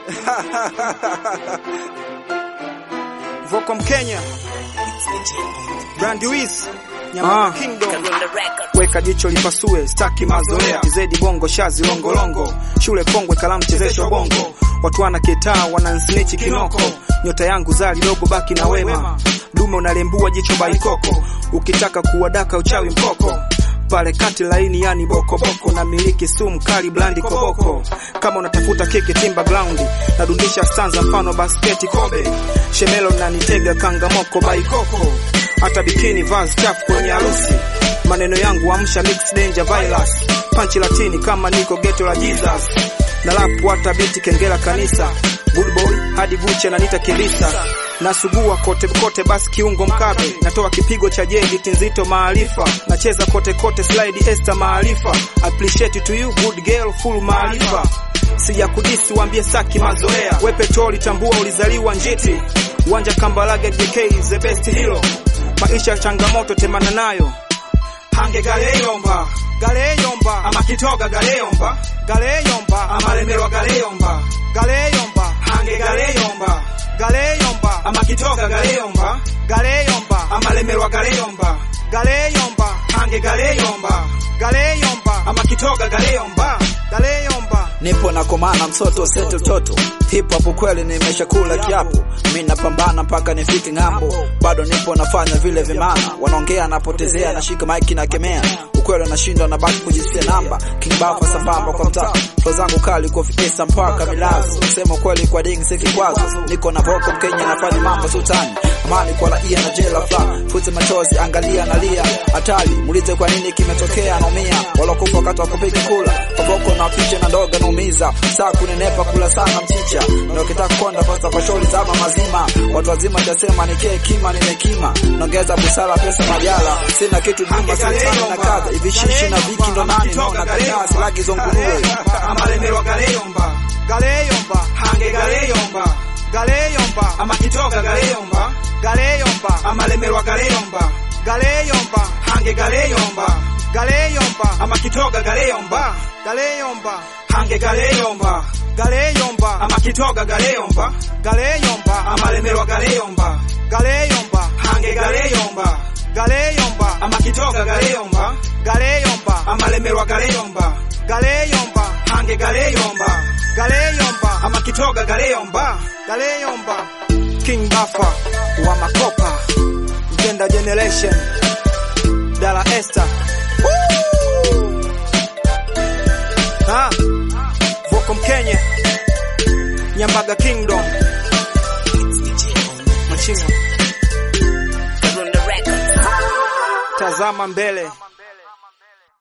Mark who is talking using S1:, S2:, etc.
S1: Voko Mkenya Brand Wiz Nyama
S2: Ah.
S1: Kingdom weka jicho lipasue, staki mazoea tizedi bongo shazi longolongo shule kongwe kalamu chezesho bongo watu wana ketaa wanansnichi kinoko nyota yangu zali dogo baki na wema dume unalembua jicho baikoko ukitaka kuwadaka uchawi mkoko pale kati laini yani boko boko na miliki sumu kali blandi koboko kama unatafuta kiki timba ground nadundisha stanza mfano basketi kobe shemelo nanitega kangamoko baikoko hata bikini vaz chafu kwenye harusi maneno yangu amsha mix danger virus panchi latini kama niko geto la Jesus na lapu hata biti kengela kanisa good boy hadi guche nanita kilisa nasugua kote kote basi kiungo mkabe natoa kipigo cha jedi nzito maarifa nacheza kote kote slide esta maarifa appreciate to you good girl full maarifa sija kudisi waambie saki mazoea we petroli tambua ulizaliwa njiti uwanja kambalage JK the best hero maisha changamoto temana nayo hange galeyomba galeyomba ama kitoga galeyomba galeyomba ama lemerwa galeyomba galeyomba hange galeyomba galeyomba ama kitoga galeyomba galeyomba ama lemerwa galeyomba galeyomba hange galeyomba galeyomba ama kitoga galeyomba galeyomba
S2: nipo na komana msoto sete toto hip hop kweli nimeshakula kiapo mi napambana mpaka nifike ng'ambo bado nipo nafanya vile vimana wanaongea napotezea nashika maiki na kemea ukweli nashindwa na baki kujisia namba king bafa sambamba kwa mtaa flo zangu kali kufikisa mpaka milazo sema kweli kwa ding si kikwazo niko na voko mkenya nafanya mambo sultani amani kwa raia na jela fla fute machozi angalia nalia hatari muulize kwa nini kimetokea naumia walokufa wakati wa kupiga kula paboko na fiche na ndoga naumiza saa kunenepa kula sana mchicha na ukitaka konda pasta kwa shauri zama mazima watu wazima jasema nikee kima nimekima naongeza busara pesa majala sina kitu jumba sultani na kadha hivi shishi na viki ndo nani naona kataa silagi zonguruwe
S1: ama lemerwa galeyomba galeyomba hange galeyomba galeyomba ama kitoga galeyomba galeyomba ama lemerwa galeyomba galeyomba hange galeyomba galeyomba ama kitoga galeyomba galeyomba hange galeyomba galeyomba ama kitoga galeyomba galeyomba ama lemerwa galeyomba galeyomba hange galeyomba galeyomba ama kitoga galeyomba galeyomba ama lemerwa galeyomba galeyomba hange galeyomba galeyomba ama kitoga galeyomba galeyomba king bafa wa makopa gender generation dala esther Woo! ha voko mkenya nyambaga kingdom machinga tazama mbele